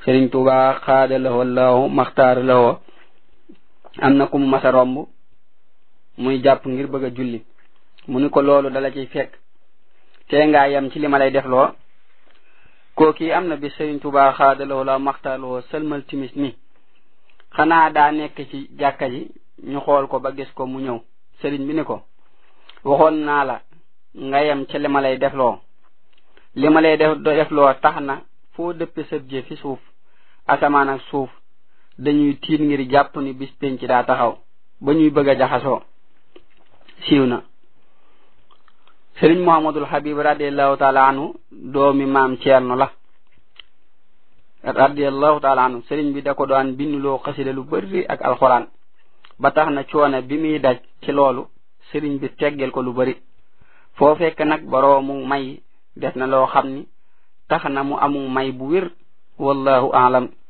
sëriñ Tuubaa xaada lahoo laahu maxtaar lahoo am na ku mu masa romb muy jàpp ngir bëgg a julli mu ni ko loolu dala ciy fekk tee ngaa yem ci li ma lay def loo kooki am na bi sëriñ Tuubaa xaada lahoo laahu maxtaar lahoo sëlmal timis ni xanaa daa nekk ci jàkka ji ñu xool ko ba gis ko mu ñëw sëriñ bi ni ko waxoon naa la nga yem ci li ma lay defloo li ma lay def defloo tax na foo dëppe sëb jë fi suuf asamaan ak suuf dañuy tiit ngir jàpp ni bis penc daa taxaw ba ñuy bëgg a jaxasoo siiw na sëriñ muhammadul habib radiallahu taala anhu doomi maam ceerno la radiallahu taala anhu sëriñ bi da ko daan binduloo xasida lu bari ak alxuraan ba tax na coono bi muy daj ci loolu sëriñ bi teggel ko lu bari foo fekk nag boroomu may def na loo xam ni tax na mu amu may bu wér wallahu aalam